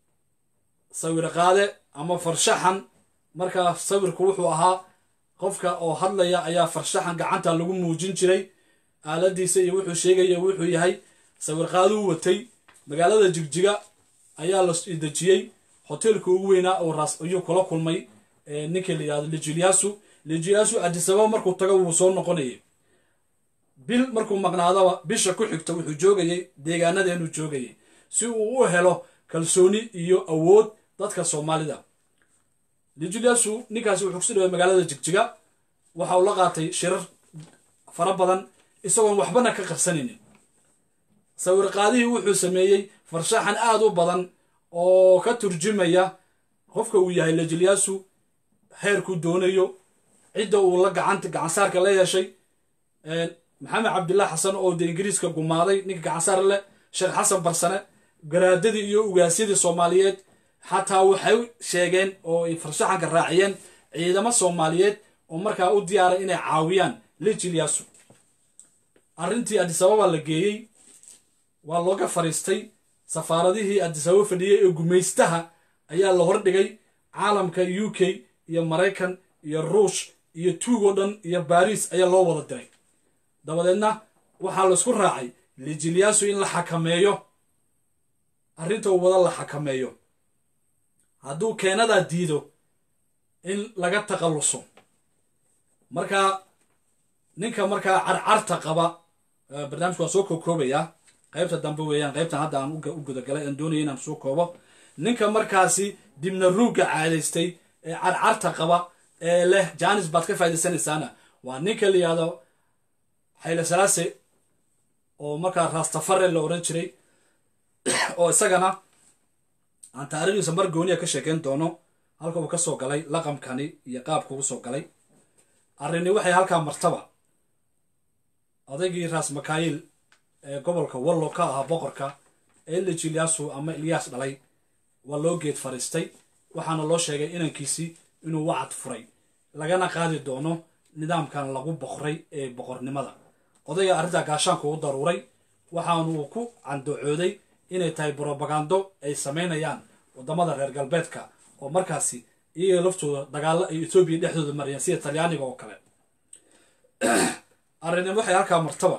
Speaker 1: sawir qaade ama farshaxan markaa sawirku wuxuu ahaa qofka oo hadlaya ayaa farshaxan gacanta lagu muujin jiray aaladiisa iyo wuxuu sheegaya wuxuu yahay sawir qaaduu watay magaalada jigjiga ayaa la dejiyey hoteelka ugu weynaa oo ras ayuu kula kulmay ninkii la yihahdo lejuliasu lejuliasu adisababa markuu tago wuu soo noqonayay bil markuu maqnaadaba bisha ku xigta wuxuu joogayay deegaanadeenuu joogayay si uu u helo kalsooni iyo awood dadka soomaalida lejuliasu ninkaasi wuxuu kusi dhaway magaalada jigjiga waxa uu la qaatay shirar fara badan isagoon waxbana ka qarsanaynin sawir qaadihii wuxuu sameeyey farshaxan aada u badan oo ka turjumaya qofka uu yahay lejuliasu heerkuu doonayo cidda uu la gacanta gacansaarka la yeeshay maxamed cabdillah xasan oo dee ingiriiska gumaaday ninka gacansaar leh sheekh xasan barsane garaadadii iyo ugaasyadii soomaaliyeed xataa waxay sheegeen oo ay farshaxanka raaciyeen ciidamo soomaaliyeed oo markaa u diyaaray inay caawiyaan lejilyasu arrintii adisababa la geeyey waa looga fariistay safaaradihii adisababa fadhiyey ee gumaystaha ayaa la hordhigay caalamka u k iyo maraykan iyo ruush iyo tuug oo dhan iyo baariis ayaa loo wada diray dabadeedna waxaa laisku raacay lijilyasu in la xakameeyo arrinta uu wada la xakameeyo hadduu keenadaa diido in laga taqalluso marka ninka markaa carcarta qaba barnaamijku waan soo kookoobayaa qaybta dambe weeyaan qaybtan hadda aan u gudagalay aan doonaya inaan soo koobo ninka markaasi dibna ruugga caadaystay ee carcarta qaba ee leh janis baad ka faaidaysanaysaana waa ninka la yihahdo xayle salaase oo markaa rastafare la odhan jiray oo isagana aan taariikhdiisa mar gooniya ka sheekeyn doono halka uu ka soo galay laqamkani iyo qaabka uu soo galay arrini waxay halkaa martaba odaygii raas makaayil ee gobolka wallo ka ahaa boqorka ee lijilyasu ama ilyaas dhalay waa loo geed fariistay waxaana loo sheegay inankiisii inuu wacad furay lagana qaadi doono nidaamkan lagu boqray ee boqornimada odayga arrintaa gaashaanku u daruuray waxaanuu ku candocooday inay tahay brobagando ay samaynayaan wadamada reer galbeedka oo markaasi iyaga laftooda dagaalo ay etoobiya dhexdooda marayeen sida talyaaniga oo kale arrinimo waxay halkaa martaba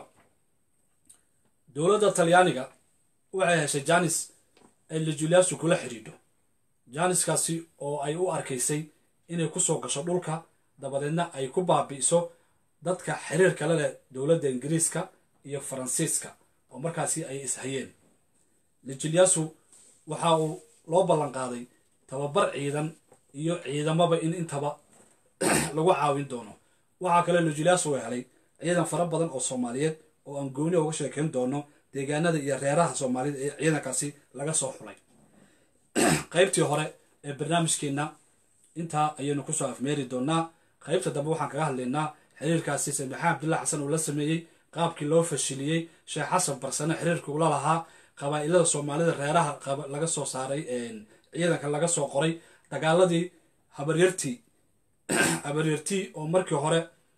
Speaker 1: dowladda talyaaniga waxay heshay janis ay lijuliyasu kula xidhiidho janiskaasi oo ay u arkaysay inay kusoo gasho dhulka dabadeedna ay ku baabi'iso dadka xiriirka la leh dowladda ingiriiska iyo faransiiska oo markaasi ay ishayeen lijilyasu waxa uu loo ballan qaaday tababar ciidan iyo ciidamaba in intaba lagu caawin doono waxaa kale lijilyasu uu helay ciidan fara badan oo soomaaliyeed oo aan gooni uga sheekayn doono deegaanada iyo reeraha soomaalida ee ciidankaasi laga soo xulay qaybtii hore ee barnaamijkeenna intaa ayaynu kusoo afmeeri doonaa qaybta dambe waxaan kaga hadlaynaa xiriirkaasi sayd maxamed abdullahi xasan uu la sameeyey qaabkii loo fashiliyey sheekh xasan barsane xiriirkii ula lahaa qabaa'ilada soomaalida reeraha laga soo saaray ciidanka laga soo qoray dagaaladii habaryartii habaryartii oo markii hore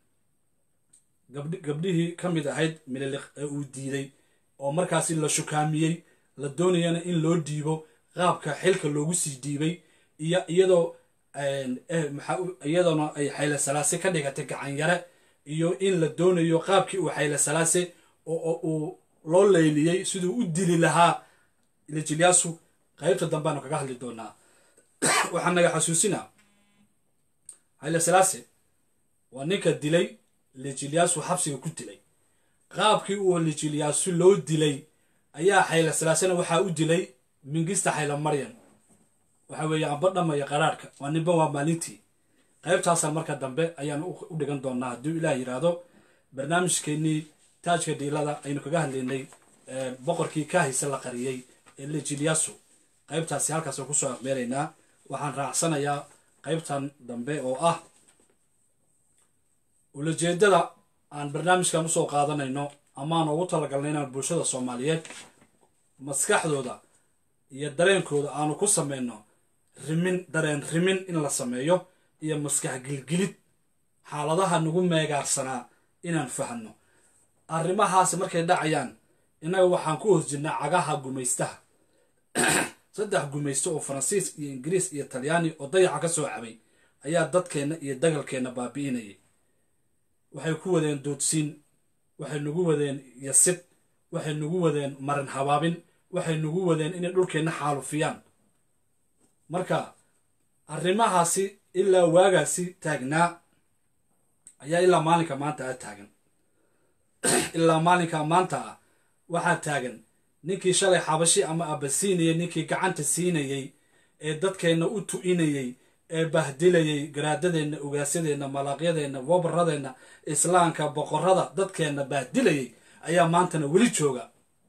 Speaker 1: gabdhihii ka mid ahayd mililiq ee uu diiday oo markaasi la shukaamiyey la doonayana in loo dhiibo qaabka xilka loogu sii dhiibay iyo iyadoo iyadoona ay xayle salaase ka dhigatay gacan yare iyo in la doonayo qaabkii uu xayle salaase oo uu loo leyliyey siduu u dili lahaa lijilyasu qaybta dambeanu kaga hadli doonaa waxaan naga xasuusinaa xayle salaase waa ninka dilay lijilyasu xabsiga ku dilay qaabkii uu lijilyasu loo dilay ayaa xayle salaasena waxaa u dilay mingista xayla maryan waxa weeye amba dhamaya qaraarhka waa ninba waa maalintii qaybtaasaan marka dambe ayaan u dhigan doonaa hadduu ilaah yidhaahdo barnaamijkeennii taajka dhiilada aynu kaga hadlaynay boqorkii kaahise la qariyey ee lijilyasu qaybtaasi halkaasaan kusoo afmeeraynaa waxaan raacsanayaa qaybtan dambe oo ah ulajeedada aan barnaamijkan usoo qaadanayno amaan ugu talagalnay inaan bulshada soomaaliyeed maskaxdooda iyo dareenkooda aanu ku samayno rimin dareen rimin in la sameeyo iyo maskax gilgilid xaaladaha nagu meegaarsanaa inaan fahanno arrimahaasi markay dhacayaan innaga waxaan ku hoos jirnaa cagaha gumaystaha saddex gumaysto oo faransiis iyo ingiriis iyo talyaani oo dayaxa ka soo cabay ayaa dadkeenna iyo dagalkeenna baabi'inayay waxay ku wadeen doodsiin waxay nagu wadeen yasid waxay nagu wadeen marin habaabin waxay nagu wadeen inay dhulkeenna xaalufiyaan marka arrimahaasi ilaa waagaasi taagnaa ayaa ilaa maalinka maanta ah taagan ilaa maalinka maanta ah waxaa taagan ninkii shalay xabashi ama abasiinayay ninkii gacanta siinayey ee dadkeenna u tu'inayey ee bahdilayey garaadadeenna ugaassadeenna malaaqyadeenna wabaradeenna islaamka boqorada dadkeenna bahdilayey ayaa maantana weli jooga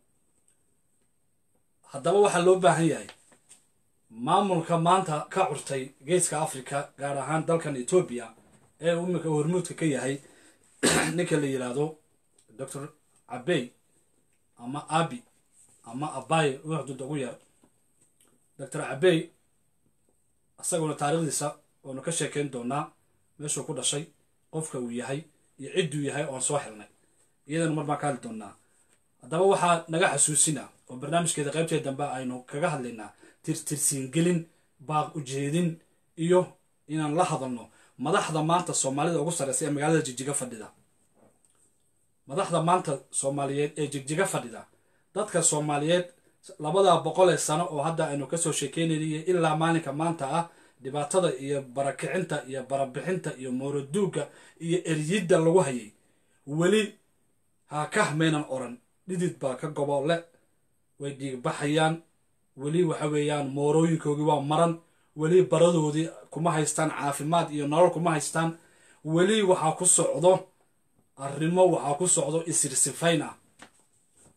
Speaker 1: haddaba waxaa loo baahan yahay maamulka maanta ka curtay geeska africa gaar ahaan dalkan etoobiya ee imika hormuudka ka yahay ninka la yidhaahdo doctor cabey ama abi ama abaye wuxdud ugu yar doctor cabey isaguna taariikhdiisa oonu ka sheekayn doonaa meeshuu ku dhashay qofka uu yahay iyo cidduu yahay oon soo helnay iyadana mar baan ka hadli doonaa haddaba waxaa naga xasuusina oo barnaamijkeeda qaybteeda dambe aynu kaga hadlaynaa tirtirsiingelin baaq ujeedin iyo inaan la hadalno madaxda maanta soomaalida ugu sarreysa ee magaalada jigjiga fadhida madaxda maanta soomaaliyeed ee jigjiga fadhida dadka soomaaliyeed labada boqol ee sano oo hadda aynu kasoo sheekeynayniyo ilaa maalinka maanta ah dhibaatada iyo barakicinta iyo barabixinta iyo mooroduugga iyo eryidda lagu hayay weli haakah maynan oran dhidid baa ka gobolle way dhiigbaxayaan weli waxa weeyaan moorooyinkoogii waa maran weli baradoodii kuma haystaan caafimaad iyo nolol kuma haystaan weli waxaa ku socdo arrimo waxaa ku socdo isirsifayn ah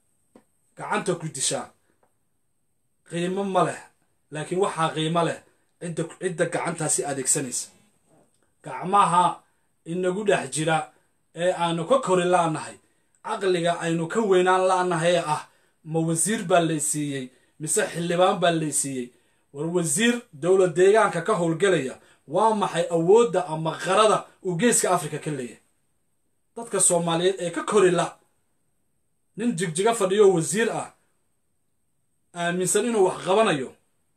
Speaker 1: gacanta ku dishaa qiimo ma leh laakiin waxaa qiimo leh cidda cidda gacantaasi adeegsanaysa gacmaha inagu dhex jira ee aanu ka kori la'nahay caqliga aynu ka weynaan la'nahay ee ah ma wasiir baa laysiiyey mise xildhibaan baa laysiiyey war wasiir dowlad deegaanka ka howlgelaya waa maxay awoodda ama qarada uu geeska afrika ka leeyahay dadka soomaaliyeed ee ka kori la nin jigjiga fadhiyo wasiir ah aaminsan inuu wax qabanayo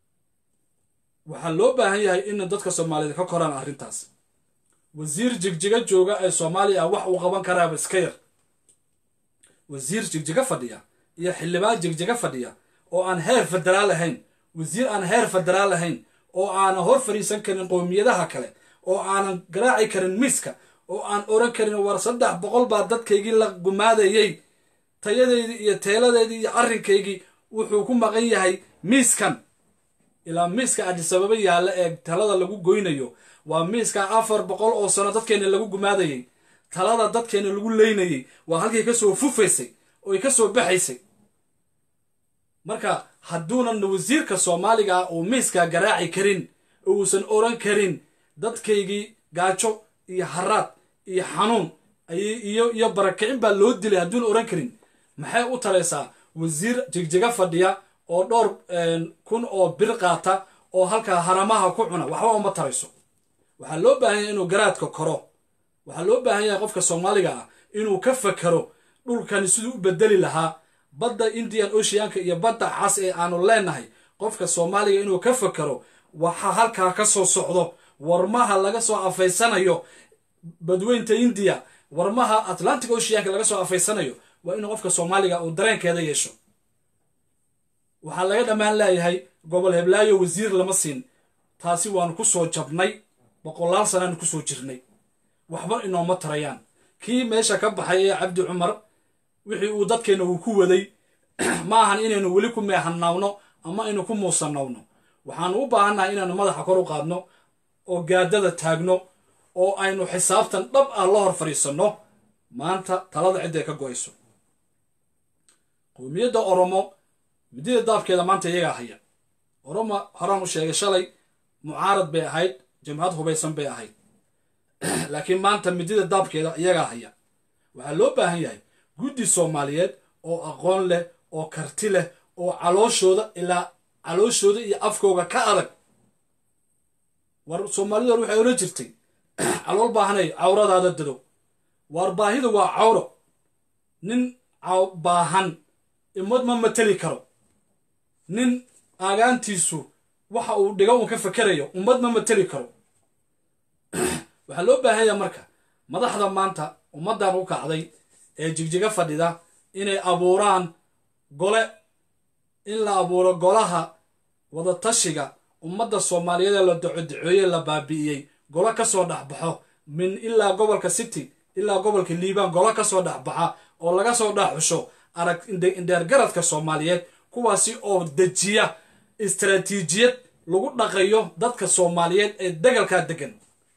Speaker 1: waxaa loo baahan yahay in dadka soomaaliyeed ka koraan arrintaas wasiir jigjiga jooga ee soomaaliya wax uu qaban karaaba iska yar wasiir jigjiga fadhiya iyo xildhibaan jigjiga fadhiya oo aan heer federaal ahayn wasiir aan heer federaal ahayn oo aanan hor fadhiisan karin qowmiyadaha kale oo aanan garaaci karin miiska oo aan oran karin war saddex boqol baa dadkaygii la gumaadayey tayadeydii iyo teeladeydii iyo arrinkaygii wuxuu ku maqan yahay miiskan ilaa miiska adisababa yaalla ee talada lagu goynayo waa miiska afar boqol oo sano dadkeena lagu gumaadayey talada dadkeena lagu leynayey waa halkay kasoo fufaysay oy kasoo baxaysay marka hadduunan wasiirka soomaaliga ah uu miiskaa garaaci karin uusan oran karin dadkaygii gaajo iyo haraad iyo xanuun iyo iyo barakicin baa loo dilay hadduuna oran karin maxay u taraysaa wasiir jigjiga fadhiya oo dhowr kun oo bir qaata oo halkaa haramaha ku cuna waxba uma tarayso waxaa loo baahan yahay inuu garaadka koro waxaa loo baahan yahay qofka soomaaliga ah inuu ka fakero dhulkani siduu u bedeli lahaa badda indian oceanka iyo badda cas ee aanu leenahay qofka soomaaliga inuu ka fakero waxa halkaa ka soo socdo warmaha laga soo afaysanayo badweynta indiya warmaha atlantic oceanka laga soo afaysanayo waa inuu qofka soomaaliga uu dareenkeeda yeesho waxaa laga dhammaan leeyahay gobol heblaayo wasiir lama siin taasi waanu ku soo jabnay boqolaal sanaanu kusoo jirnay waxba inooma tarayaan kii meesha ka baxay ee cabdi cumar wixii uu dadkeenna uu ku waday ma ahan inaynu weli ku meehanawno ama aynu ku muusanawno waxaanu u baahannahay inaanu madaxa kor u qaadno oo gaadada taagno oo aynu xisaabtan dhab ah la hor fadhiisanno maanta talada cidday ka go'ayso qowmiyadda oromo midida daabkeeda maanta iyagaa haya oromo horaan u sheegay shalay mucaarad bay ahayd jamcad hubaysan bay ahayd laakiin maanta midida daabkeeda iyagaa haya waxaa loo baahan yahay guddi soomaaliyeed oo aqoon leh oo karti leh oo calooshooda ilaa calooshooda iyo afkooga ka adag war soomaalida hor waxay oran jirtay calool baahanay cawradaada dado waar baahida waa cawro nin baahan imad ma mateli karo nin aagaantiisu waxa uu dhiga uun ka fakerayo ummad ma mateli karo waxaa loo baahan yaha marka madaxda maanta ummaddan u kacday ee jigjiga fadhida inay abuuraan gole in la abuuro golaha wadatashiga ummadda soomaaliyeed ee la docodicooye la baabi'iyey golo ka soo dhexbaxo min ilaa gobolka city ilaa gobolka liibaan golo ka soo dhexbaxa oo laga soo dhexxusho arag indheergaradka soomaaliyeed kuwaasi oo dejiya istaraatiijiyad lagu dhaqayo dadka soomaaliyeed ee degalkaa degan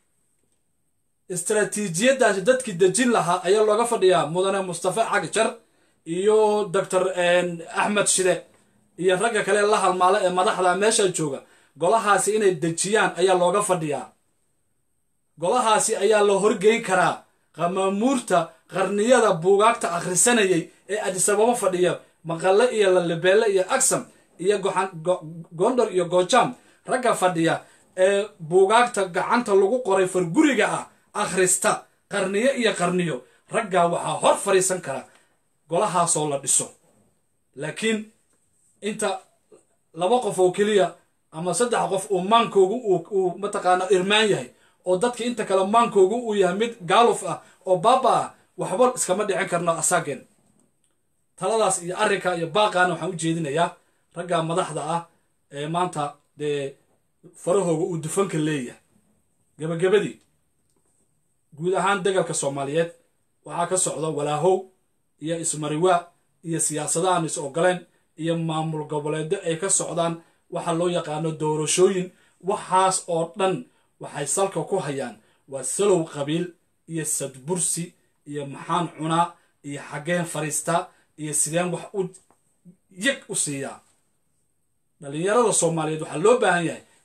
Speaker 1: istaraatiijiyaddaasi dadkii dejin lahaa ayaa looga fadhiyaa mudane mustafa cagjar iyo doctor axmed shide iyo ragga kale la halmaala ee madaxda meesha jooga golahaasi inay dejiyaan ayaa looga fadhiyaa golahaasi ayaa la horgeyn karaa qamaamuurta qarniyada buugaagta akhrisanayay ee adisababo fadhiya maqalle iyo lalibeelle iyo agsam iyo gondor iyo goojaam ragga fadhiya ee buugaagta gacanta lagu qoray farguriga ah akhrista qarniyo iyo qarniyo raggaa waxaa hor fadhiisan kara golahaasoo la dhiso laakiin inta laba qof oo keliya ama saddex qof uu maankoogu uu mataqaana irmaan yahay oo dadka inta kale maankoogu uu yahay mid gaaluf ah oo baaba ah waxba iskama dhicin karno asaageen taladaas iyo arrinka iyo baaqaana waxaan u jeedinayaa ragga madaxda ah ee maanta dee farahooga uu dufanka leeyahay gebagabadii guud ahaan degalka soomaaliyeed waxaa ka socda walaahow iyo ismariwaa iyo siyaasada aan is ogoleen iyo maamul goboleedo ay ka socdaan waxa loo yaqaano doorashooyin waxaas oo dhan waxay salka ku hayaan waa salow qabiil iyo sadbursi iyo maxaan cunaa iyo xaggeen fariistaa iyo sideen wax u yeg u siiyaa dhallinyarada soomaaliyeed waxaa loo baahan yahay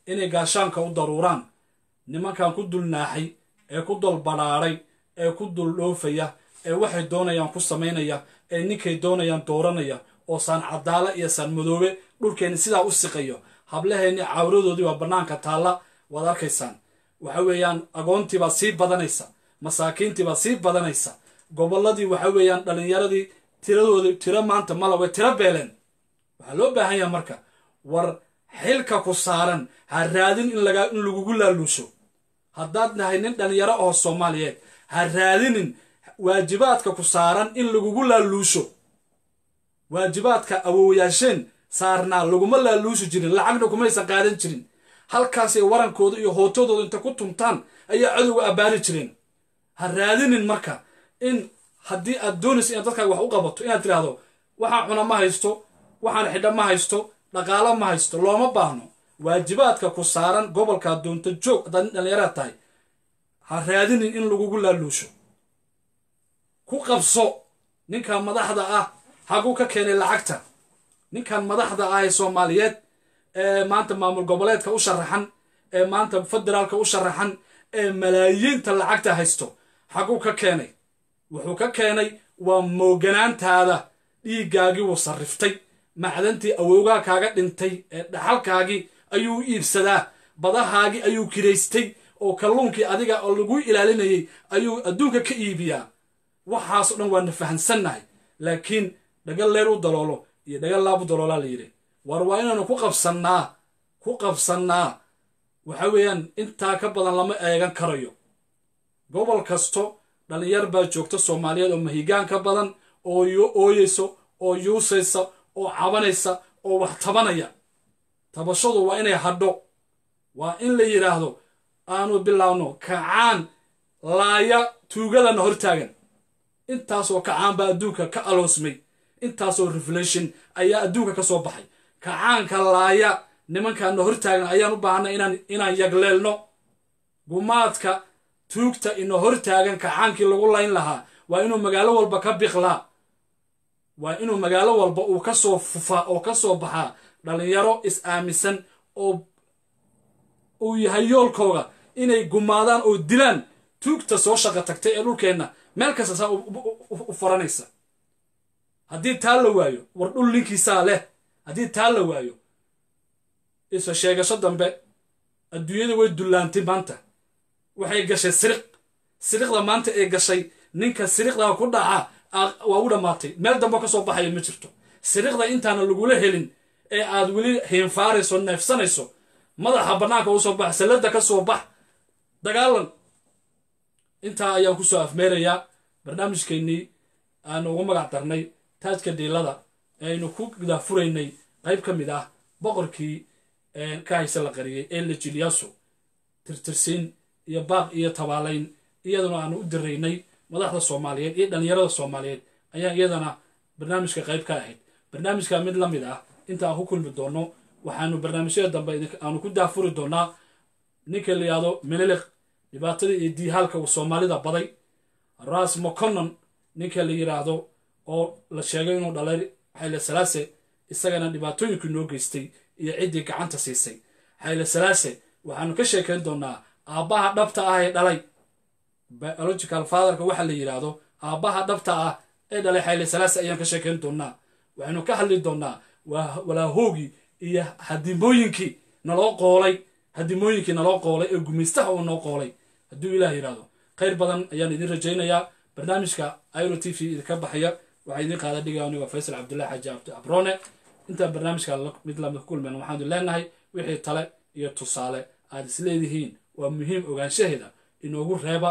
Speaker 1: inay gaashaanka u daruuraan nimankan ku dulnaaxay ee ku dul badhaadhay ee ku dul dhoofaya ee waxay doonayaan ku samaynaya ee ninkay doonayaan dooranaya oo saan cadaala iyo saan madoobe dhulkeenni sidaa u siqayo hablaheenni cawradoodii waa bannaanka taalla waad arkaysaan waxa weeyaan agoontiibaa sii badanaysa masaakiintiibaa sii badanaysa gobolladii waxa weeyaan dhallinyaradii tiradoodii tiro maanta mala way tiro beeleen waxaa loo baahan yaha marka war xilka ku saaran ha raadin in laga in lagugu laaluusho haddaad nahay nin dhallinyaro oo soomaaliyeed ha raadinin waajibaadka ku saaran in lagugu laaluusho waajibaadka awowayaasheen saarnaa laguma laaluushi jirin lacagna kumaysan qaadan jirin halkaasay warankooda iyo hootadooda inta ku tumtaan ayaa cadowga abbaari jireen ha raadinin marka in haddii aad doonaysa inaad dadkaaga wax u qabato inaad tidhaahdo waxaan cuna ma haysto waxaan xidha ma haysto dhaqaalo ma haysto looma baahno waajibaadka ku saaran gobolkaa doonta joog haddaad nin dhallinyaraad tahay ha raadinin in lagugu laaluusho ku qabso ninkan madaxda ah haguu ka keenay lacagta ninkan madaxda ah ee soomaaliyeed ee maanta maamul goboleedka u sharaxan ee maanta federaalka u sharaxan ee malaayiinta lacagta haysto haguu ka keenay wuxuu ka keenay waa mooganaantaada dhiiggaagii wuu sarriftay macdantii awowgaa kaaga dhintay ee dhaxalkaagii ayuu iibsadaa badahaagii ayuu kiraystay oo kalluunkii adiga oo lagu ilaalinayay ayuu adduunka ka iibiyaa waxaasoo dhan waana fahansannahay laakiin dhagal leer u daloolo iyo dhagal laab u daloolaa la yidhi war waa inaanu ku qabsannaa ku qabsannaa waxa weeyaan intaa ka badan lama eegan karayo gobol kasto dhallinyar baa joogta soomaaliyeed oo mahigaan ka badan oo ooyeyso oo yuusaysa oo cabanaysa oo wax tabanaya tabashadu waa inay hadho waa in la yidhaahdo aanu bilaabno kacaan laaya tuugadana hortaagan intaasoo kacaan baa adduunka ka aloosmay intaasoo reflation ayaa adduunka ka soo baxay kacaanka laaya nimankaana hortaagan ayaan u baahanay inaan inaan yagleelno gumaadka tuugta ina hortaagan kacaankii lagu layn lahaa waa inuu magaalo walba ka biqlaa waa inuu magaalo walba uu ka soo fufaa oo ka soo baxaa dhallinyaro is-aaminsan oo uu yahay yoolkooga inay gumaadaan oo dilaan tuugta soo shaqo tagtay ee dhulkeenna meel kasta saa u faranaysa haddii taa la waayo war dhul ninkiisaa leh haddii taa la waayo isa sheegasho dambe adduunyada way dullaantay maanta waxay gashay siriq siriqda maanta ee gashay ninka siriqdaa ku dhaca waa u dhammaatay meel dambe ka soo baxaya ma jirto siriqda intaana lagula helin ee aad weli hiinfaarayso neefsanayso madaxa bannaanka u soo bax salladda ka soo bax dagaalan intaa ayaan ku soo afmeerayaa barnaamijkeennii aanu ugu magac darnay taajka dhiilada ee aynu ku daafuraynay qayb ka mid ah boqorkii ka hayse la qariyey ee lejilyaso tirtirsiin iyo baaq iyo tabaalayn iyaduna aanu u diraynay madaxda soomaaliyeed iyo dhallinyarada soomaaliyeed ayaa iyadana barnaamijka qayb ka ahayd barnaamijka mid la mid ah inta aan ku kulmi doono waxaanu barnaamijyada dambe aanu ku daafuri doonaa ninka la yihahdo meneliq dhibaatada iyo diihaalka uu soomaalida baday ras moconon ninka la yidhaahdo oo la sheegay inuu dhalay xayle salaase isagana dhibaatooyinkii noo geystay iyo ciddii gacanta siisay xayle salaase waxaanu ka sheekayn doonaa aabbaha dhabta ah ee dhalay biological fatherka waxa la yidhaahdo aabbaha dhabta ah ee dhalay xayle salaase ayaan ka sheekayn doonaa waxaynu ka hadli doonaa walaahoogii iyo hadimooyinkii naloo qoolay hadimooyinkii naloo qoolay ee gumaystaha uu noo qoolay hadduu ilaah yidhaahdo khayr badan ayaan idin rajaynayaa barnaamijka iro t v idinka baxaya waxaa idin qaada dhiga anigo faysal cabdullahi xaaji abdi abrone intaan barnaamijka mid lamid kulmen waxaanu leenahay wixii tale iyo tusaale aad isleedihiin waa muhiim ogaanshaheeda inoogu reeba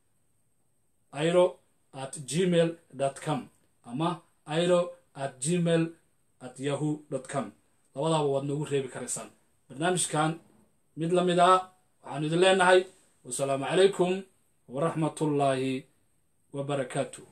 Speaker 1: iro at gmail com ama iro at gmail at yahoo com labadaaba waad noogu reebi karaysaan barnaamijkan mid la mid ah waxaanu idin leenahay wasalaamu calaykum waraxmatullaahi wabarakaatu